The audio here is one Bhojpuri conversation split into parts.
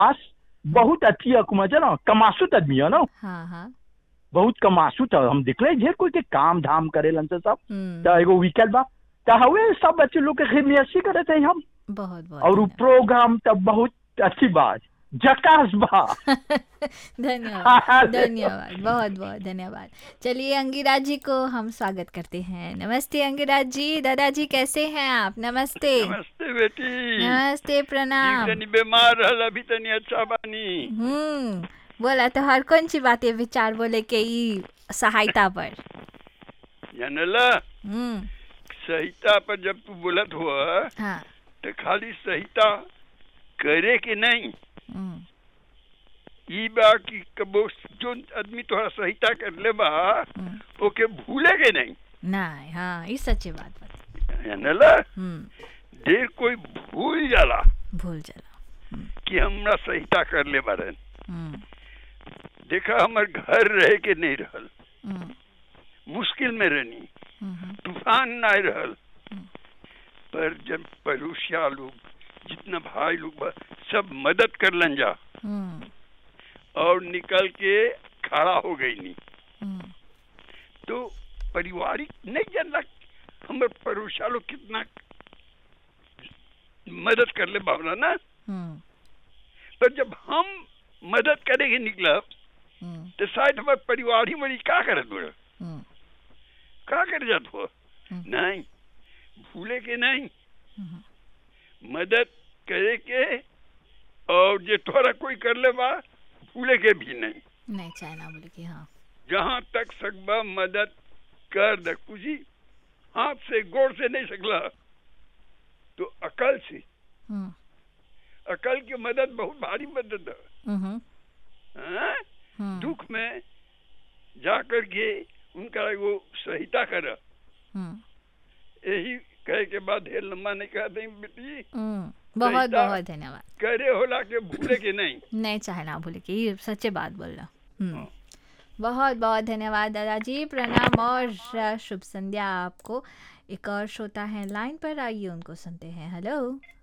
आस बहुत अच्छी अकुमा जना कमासुत आदमी है ना हाँ हाँ बहुत कमासुत है हम दिखले ढेर कोई के काम धाम करेलन से सब हम्म, त एगो वीकेंड बा त हवे सब बच्चे लोग के खिदमत करत है हम बहुत बहुत और उ धन्यवाद। प्रोग्राम त बहुत अच्छी बात जकास बा धन्यवाद धन्यवाद बहुत बहुत धन्यवाद चलिए अंगिरा जी को हम स्वागत करते हैं नमस्ते अंगिरा जी दादाजी कैसे हैं आप नमस्ते नमस्ते बेटी नमस्ते प्रणाम तनी बीमार रहल अभी तनी अच्छा बानी हम्म बोला तो हर कौन सी बातें विचार बोले के ई सहायता पर जानला हम्म सहिता पर जब तू बोलत हुआ हाँ तो खाली सहिता करे के नहीं हम्म, ई बा कि कबो जो आदमी तोहरा सहिता कर ले बा हम्म, ओके भूले के नहीं नहीं हाँ ये सच्ची बात बात जानला हम्म देर कोई भूल जाला भूल चला कि हमरा सहिता कर ले बारन हम्म देखा हमर घर रहे के नहीं रहल हम्म मुश्किल में रहनी हम्म, तूफान ना रहल हम्म। पर जब पड़ोसिया लोग जितना भाई लोग बा सब मदद करलन जा हम्म और निकल के खड़ा हो गई नी हम्म तो पारिवारिक नहीं जानला हमर पड़ोसिया लोग कितना मदद कर ले बाबला ना हम्म पर जब हम मदद करेंगे निकलब हम्म तो शायद हमारे परिवार ही बड़ी का करत बोल हम्म का कर जात हो हम्म। नहीं भूले के नहीं हम्म। मदद करे के और जे तोरा कोई कर ले बा भूले के भी नहीं नहीं चाइना बोले कि हाँ जहाँ तक सकबा मदद कर दे कुछ हाथ से गोड़ से नहीं सकला तो अकल से हम्म अकल की मदद बहुत भारी मदद है हम्म हाँ? हम्म दुख में जा कर के उनका एगो सहिता कर हम्म यही कहे के बाद ढेर लंबा नहीं कहते बेटी हम्म, बहुत सहिता। बहुत धन्यवाद करे होला के भूले के नहीं नहीं चाहना बोले कि ये सच्चे बात बोल रहा हम्म हाँ। बहुत बहुत धन्यवाद दादाजी प्रणाम और अ, शुभ संध्या आपको एक और श्रोता है लाइन पर आइए उनको सुनते हैं हेलो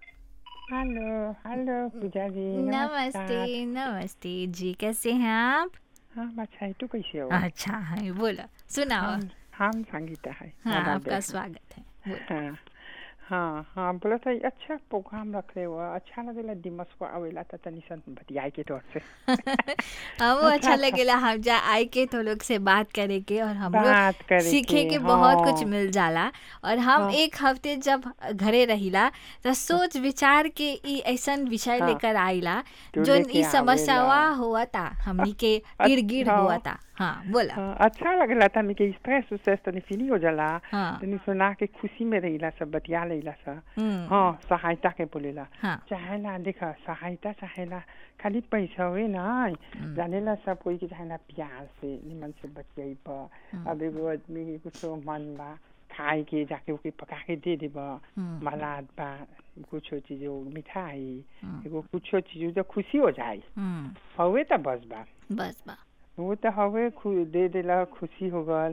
हेलो हेलो पूजा जी नमस्ते नमस्ते जी कैसे हैं आप हाँ अच्छा तू कैसे हो अच्छा है बोला सुनाओ हम हम संगीता है हाँ मोबाइल आपका पे। स्वागत है बोलो। हाँ हाँ हाँ बोला था अच्छा प्रोग्राम रख रहे हो अच्छा लगेला दिमस को आवेला त तनी सन बतियाए के तौर से हमको अच्छा लगेला हम जा आए के तो लोग से बात करे के और हम बात लोग करे सीखे के, के बहुत कुछ हाँ। मिल जाला और हम हाँ। एक हफ्ते जब घरे रहिला तो सोच विचार के ई ऐसन विषय हाँ। लेकर आइला तो जोन लेके ई समस्यावा आवेला। हुआ था हमनी के गिर गिर हाँ। हुआ था हाँ बोला हाँ, अच्छा लगेला तनी के स्ट्रेस उस्ट्रेस तनी फ्री हो जाला हाँ तनी सुना के खुशी में रहिला सब बतिया लेला सा हम्म, हाँ सहायता के बोलेला हाँ चाहेला देखा सहायता चाहेला खाली पैसा हुए ना हम्म। जानेला सब कोई के चाहेला प्यार से निमन से बतियाइब अब एगो आदमी के कुछो मन बा खाए के जाके ओके पका के दे देब हम्म, मलाद बा कुछो चीज वो मिठाई हम्म, एगो कुछो चीज जो खुशी हो जाए हम्म, हवे त बस बा बस बा वो त हवे खु दे देला खुशी हो गल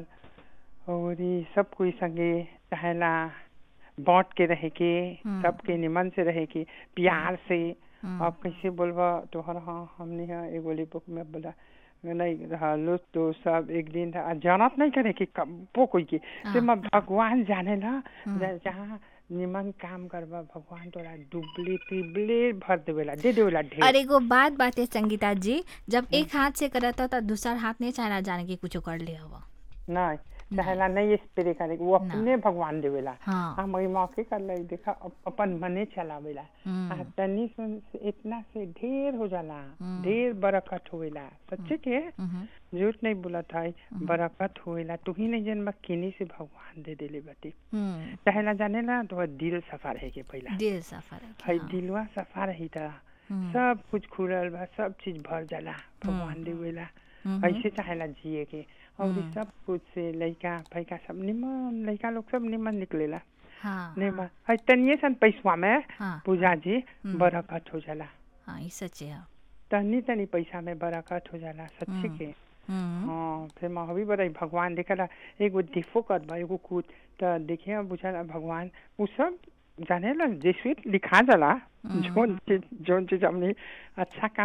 और ई सब कोई संगे चाहेला बांट के रहे के हम्म। सबके निमन से रहे के प्यार से हम्म, अब कैसे बोलबा तोहर हाँ हमने यहाँ एगो बुक में बोला नहीं रहलो तो सब एक दिन रहा जानत नहीं करे कि कबो कोई के से हाँ। मैं भगवान जाने ला हम्म। ज- जहाँ निमन काम करबा भगवान तोरा डुबले तिबले भर देवेला दे देवेला और ढेर एगो बात बात है संगीता जी जब एक हाथ से करता तो दूसरा हाथ नहीं चाहना जाने की कुछ कर ले हवा नहीं चाहेला नहीं स्प्रे करे वो अपने भगवान देवेला हाँ हम वही मौके कर ले देखा अप- अपन मने चलावेला हम्म, आ तनी सुन से इतना से ढेर हो जाला हम्म। ढेर बरकत होवेला सच्चे के हम्म, झूठ नहीं बोलत है बरकत होएला तू ही नहीं जन्म किनी से भगवान दे देले बाटे हम्म, चाहेला जाने ना तो दिल सफा रहे के पहला दिल सफर है है हाँ, दिलवा सफा रही था हम्म, सब कुछ खुलल बा सब चीज भर जाला भगवान देवेला हम्म, ऐसे चाहेला जिए के और ई सब कुछ से लइका फैका सब निमन लइका लोग सब निमन निकलेला हाँ निमन है तनिए सन पैसवा में हाँ पूजा जी हम्म। बरकत हो जाला हाँ ये सच है तनी तनी पैसा में बरकत हो जाला सच्चे हम्म। के हम्म, हाँ फिर मैं भी बताई भगवान देखला एगो दिफो कर बा एगो कुछ त देखिए बुझाला भगवान उ सब जाने ला जैसे लिखा जाला जोन चीज जोन चीज हमने अच्छा काम